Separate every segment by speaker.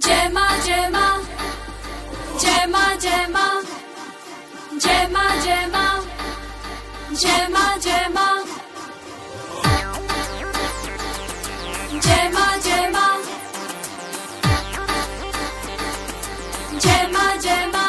Speaker 1: जय माँ जय माँ जय माँ जय माँ जय माँ जय माँ जय माँ जय माँ जय माँ जय माँ जय माँ जय माँ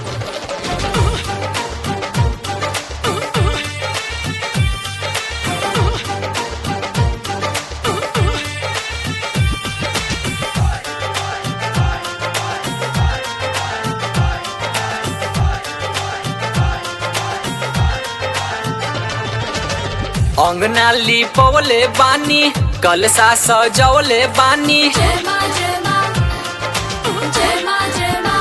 Speaker 2: अंगना लिपवले बानी कलसा सजवले बानी
Speaker 1: जय माँ जय माँ जय माँ जय माँ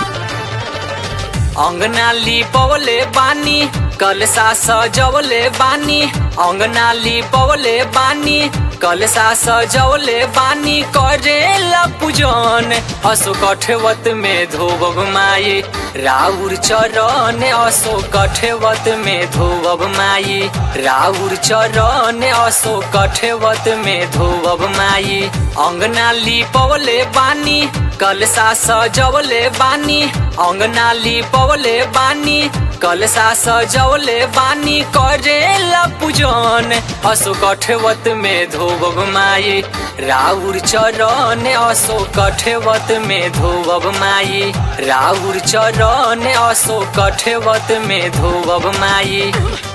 Speaker 2: अंगना लिपवले बानी कलसा सजवले बानी अंगना लिपवले बानी कलसा सजवले बानी करेला पूजन असो कठवत में धोबब माई राउर चरण असो कठवत में धोबब माई राउर चरण असो कठवत में धोबब माई अंगना लिपवले बानी कलसा सजवले बानी अंगना लिपवले बानी कलसा सजवले बानी करेला पूजन असो कठवत में धोबब माई राउर चरण असो कठवत में धोबब माई राउर चरण असो कठवत में धोबब माई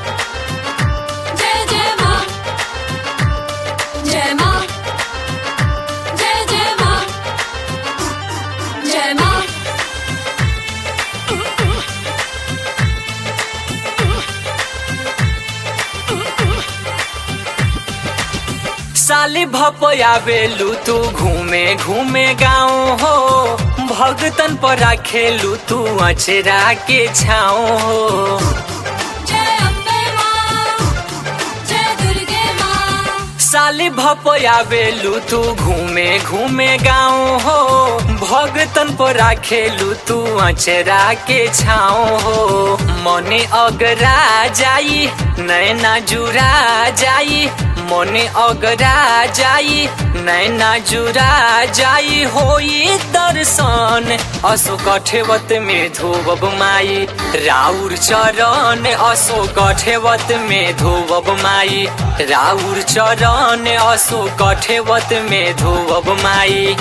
Speaker 1: जय जय माँ जय माँ जय जय माँ जय माँ
Speaker 2: साली भपयावेलू तू घूमे घूमे गाँव हो भगतन पर खेलू तू अचरा के छाओ हो
Speaker 1: जय अम्बे माँ जय दुर्गे माँ
Speaker 2: साली भपयावेलू तू घूमे घूमे गाँव हो भगतन पर खेलू तू अचरा के छाओ हो मने अगरा जाई नैना जुरा जाई मने अगरा जाई नैना जुरा जाई होई दर्शन असो कठेवत में धोबब माई राउर चरण असो कठेवत में धोबब माई राउर चरण असो कठेवत में धोबब माई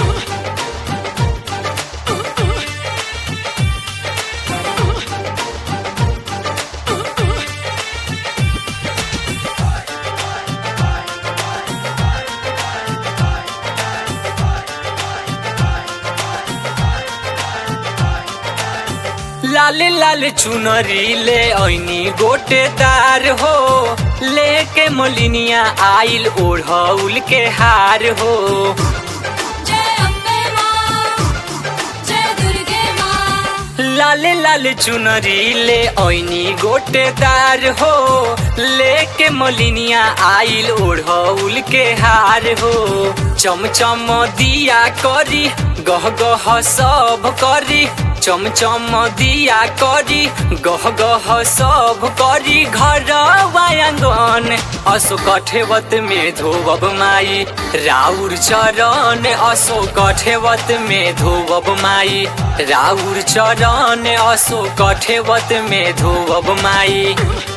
Speaker 2: लाल लाल चुनरी ले ऐनी गोटेदार हो लेके मोलिनिया आइल ओढ़ौल के हार हो
Speaker 1: जय अम्बे माँ जय दुर्गे माँ
Speaker 2: लाल लाल चुनरी ले ऐनी गोटेदार हो लेके मोलिनिया आइल ओढ़ौल के हार हो चमचम दिया करी गह गह सब करी चमचम दिया करी गह गह सब करी घर आंगन असो कठेवत में धोबब माई राउर चरण असो कठेवत में धोबब माई राउर चरण असो कठेवत में धोबब माई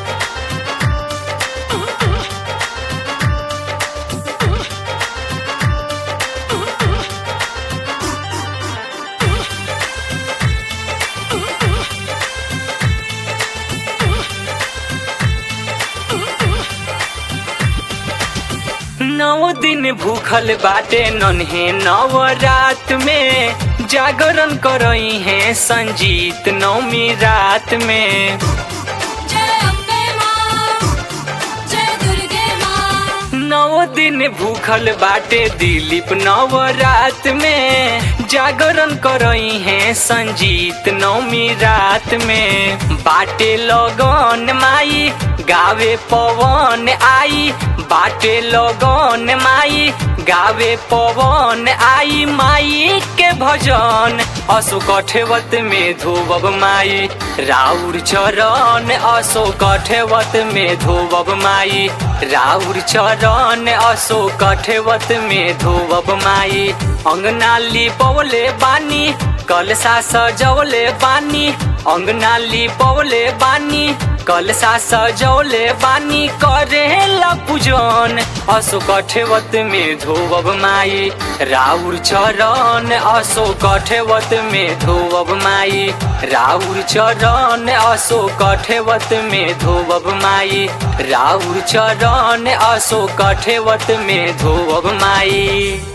Speaker 2: नौ दिन भूखल बाटे नन्हे नव रात में जागरण करई है संजीत नौमी रात में
Speaker 1: जय अम्बे माँ जय दुर्गे माँ
Speaker 2: नौ दिन भूखल बाटे दिलीप नव रात में जागरण करई है संजीत नौमी रात में बाटे लगन माई गावे पवन आई बाटे लगन माई गावे पवन आई माई के भजन असो कठेवत में धोबब माई राउर चरण असो कठेवत में धोबब माई राउर चरण असो कठेवत में धोवब माई अंगना लिपवले बानी कलसा सजवले बानी अंगना लिपवले बानी कलसा सजौले बानी करेला पूजन असो कठेवत में धोवब माई राउर चरण असो कठेवत में धोवब माई राउर चरण असो कठेवत में धोवब माई राउर चरण असो कठेवत में धोवब माई